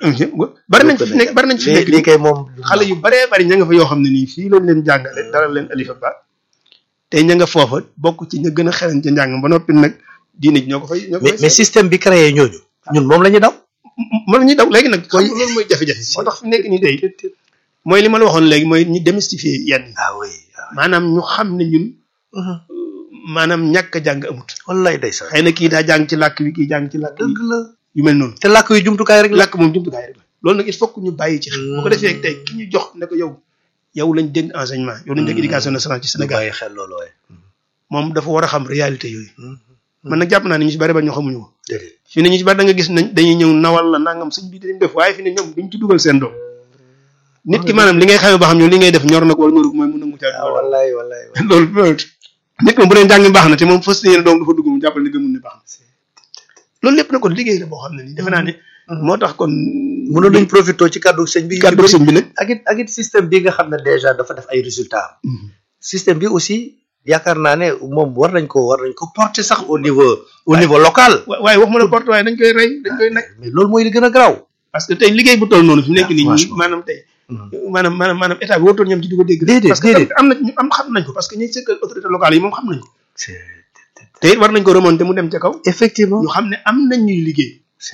bari nañ fi nekk bari nañ fi nekk lii kay moom xale yu baree bari ña nga fa yoo xam ne nii fii lañ leen jàngale dara leen alifa ba tey ña nga foofa bokk ci ña gën a xereñ ca njàng ba noppi nag diine ji ñoo ko fay ñoo ko mais fay mais système bi créé ñooñu ñun moom la ñuy daw mën ñu daw léegi nag koy loolu mooy jafe-jafe moo tax fi nekk nii tey mooy li ma la waxoon léegi mooy ñu démystifier yenn yi ah oui maanaam ñu xam ne ñun maanaam ñàkk a jàng amut wallaay day sax xëy na kii daa jàng ci làkk wi kii jàng ci làkk wi dëgg la yu mel noonu te làkk yu jumtukaay rek la làkk moom jumtukaay rek la loolu nag il faut que ñu bàyyi ci xel bu ko defee tey ki ñu jox ne ko yow yow lañ dénk enseignement yow lañ dénk éducation nationale ci ñu Sénégal bàyyi xel loolu waaye moom dafa war a xam réalité yooyu man nag jàpp naa ne ñu ci bari ba ñoo xamuñu ko déedéet fi ne ñu ci bari da nga gis nañ dañuy ñëw nawal la nangam suñ bi dañ def waaye fi ne ñoom duñ ci dugal seen doom nit ki maanaam li ngay xamee ba xam ñoom li ngay def ñor na ko wala ñorul mooy mun nangu caa ah wallaay wallaay loolu loolu nit moom bu dee njàng mi baax na te moom fas yéene doom dafa dugg mu jàppal ne gëmul ne baax na loolu lépp na kon liggéey la boo xam ne nii defe naa ne moo tax kon mënoon nañ profité ci kàddu sëñ bi kàddu sëñ bi nag ak it ak it système bi nga xam ne déjà dafa def ay résultats système bi aussi yaakaar naa ne moom war nañ ko war nañ ko porter sax au niveau au niveau local wa- waaye wax ma la porte waaye dañ koy rey dañ koy nekk mais loolu mooy li gën a garaaw parce que tey liggéey bu toll noonu fi nekk nii ñi franchement. maanaam tey maanaam maanaam maanaam état bi warutoon ñoom ci di ko dégg Déedéet, parce que déedéet. am na ñu am xam nañ ko parce que ñi sëkkal autorité locale yi moom xam nañ ko te it war nañ ko remonter mu dem ca kaw effectivement ñu xam ne am nañ ñuy liggéey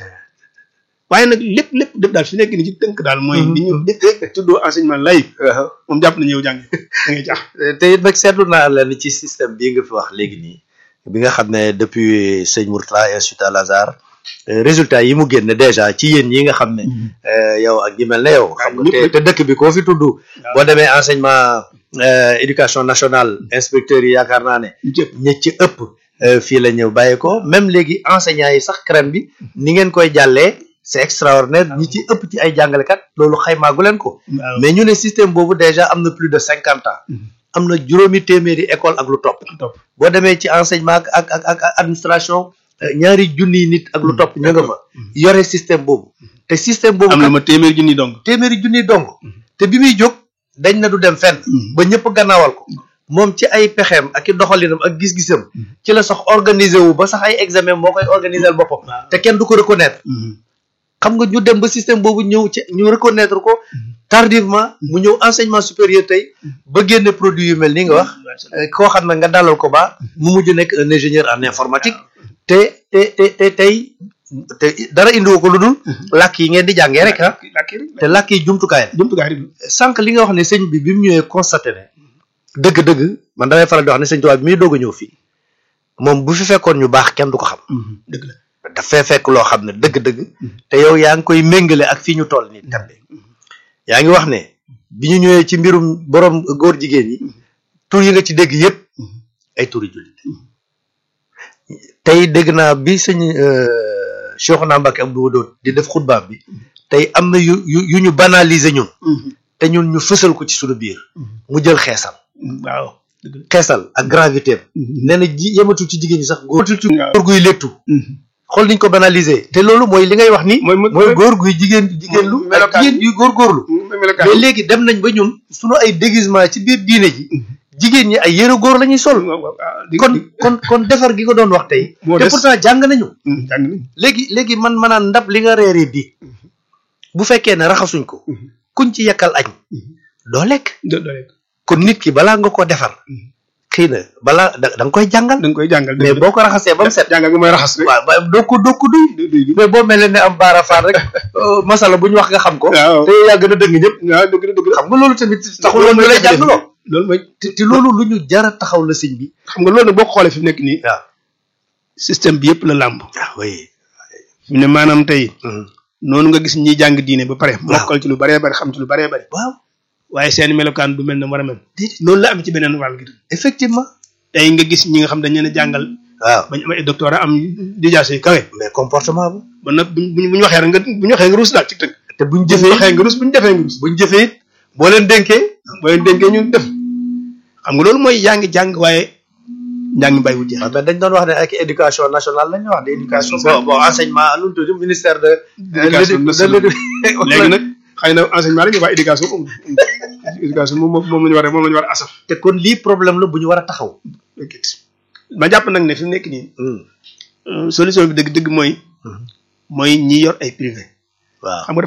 waaye nag lépp lépp lépp daal fi nekk nii ci tënk daal mooy li ñu def tuddoo enseignement laïque waaw moom jàpp nañu yow jàng da ngay jaax te it nag seetlu naa leen ci système bii nga fi wax léegi nii bi nga xam ne depuis sëñ Mourtala Institut Al Azhar euh, résultat yi mu génne déjà ci yéen yi nga xam ne euh, yow ak ñi mel ne yow xam nga te te dëkk bi koo fi tudd boo demee enseignement euh, éducation nationale inspecteurs yi yaakaar naa ne ñu cëpp ñi ci ëpp euh, fii la ñëw bàyyi ko même léegi enseignants yi sax crème bi ni ngeen koy jàllee c'est extraordinaire ñi ci ëpp ci ay jàngalekat loolu xaymaagu leen ko waaw mais ñu ne système boobu déjà am na plus de cinquante ans am na juróomi téeméeri école ak lu topp topp boo demee ci enseignement ak ak ak ak administration euh, ñaari junniy nit ak lu topp ñu nga fa yore système boobu te système boobu am na kat ma téeméer junni dong téeméeri junniy dong te bi muy jóg dañ na du dem fenn ba ñëpp gannaawal ko moom ci ay pexeem ak i doxalinam ak gis-gisam ci la sax organiser wu ba sax ay examen moo koy organiser boppam te kenn du ko reconnaître xam nga ñu dem ba système boobu ñëw ci ñu reconnaître ko tardivement mu ñëw enseignement supérieur tey ba génne produit yu mel ni nga wax euh, koo xam ne nga dalal ko ba mu mujj nekk un ingénieur en informatique te te te te tey te dara indiwu ko lu dul làkk yi ngeen di jàngee rek ah làkk yi te làkk yi jumtukaay la jumtukaay rek sànq li nga wax ne sëñ bi bi mu ñëwee constaté ne dëgg-dëgg man damay faral di wax ne sëñ Tuubaa bi muy doog a ñëw fii moom bu fi fekkoon ñu baax kenn du ko xam dëgg la daf fee fekk loo xam ne dëgg-dëgg te yow yaa ngi koy méngale ak fii ñu toll nii tembe yaa ngi wax ne bi ñu ñëwee ci mbirum borom góor jigéen ñi tur yi nga ci dégg yépp ay turi jullit tey dégg naa bi sëñ Cheikhouna Mbacké Abdou Wadoud di def xutbaam bi tey am na yu yu yu ñu banaliser ñun te ñun ñu fësal ko ci suñu biir mu jël xeesal waaw dëgg la xeesal ak gravité am nee na ji yematul ci jigéen ñi sax góor waaw. góor guy léttu xool niñ ko banaliser te loolu mooy li ngay wax ni mooy mooy góor guy jigéen jigéen lu ak melokaan. jigéen yuy góorgóorlu melokaan mais léegi dem nañ ba ñun suñu ay déguisement ci biir diine ji jigéen ñi ay yëre góor la ñuy sol kon kon kon defar gi ko doon wax tey Moo te des. pourtant jàng nañu jàng nañ léegi léegi man ma naan ndab li nga reeree bi bu fekkee ne raxasuñ ko kuñ ci yekkal añ doo lekk do do rek kon nit ki balaa nga ko defar xëy na balaa da da nga koy jàngal da nga koy jàngal mais boo ko raxasee ba mu set jàngal gi mooy raxas rek waaw ba doo ko doo ko duy du- du- du- mais boo mel ne am baara faar rek euh, masala bu ñu wax nga xam ko waaw te yaa gën a dëgg ñëpp waaw dëgg la dëgg la xam nga loolu tamit taxul woon ñu lay jàngaloo loolu mooy te te loolu lu ñu jara taxaw la sëñ bi xam nga loolu nag boo ko xoolee fi mu nekk nii waaw système bi yëpp la làmb ah oui fi mu ne maanaam tey noonu nga gis ñiy jàng diine ba pare mokkal ci lu baree bari xam ci lu baree bari waaw waaye seen melokaan du mel ne war a mel déedéet noonu la am ci beneen wàll gi tam effectivement tey nga gis ñi nga xam dañ leen a jàngal waaw bañ am ay doctorat am dijaase yu kawe mais comportement bu ba nag buñ buñ buñ waxee rek nga buñ waxee nga ruus daal ci tënk te buñ buñ jëfee waxee nga ruus buñ defee nga ruus buñ jëfee it boo leen dénkee boo leen dénkee ñu def xam nga loolu mooy yaa ngi jàng waaye njàng mbay wu jeex waaw mais dañ doon wax ne ak éducation nationale la ñuy wax de éducation bon bon enseignement lu mu tudd ministère de Éducation nationale. léegi nag xëy na enseignement rek ñu wax éducation amul éducation moom moom la ñu war a moom la ñu war a asaf te kon lii problème la bu ñu war a taxaw ma jàpp nag ne fi mu nekk nii euh, solution bi dëgg dëgg mooy mooy ñi yor ay privé waaw xam nga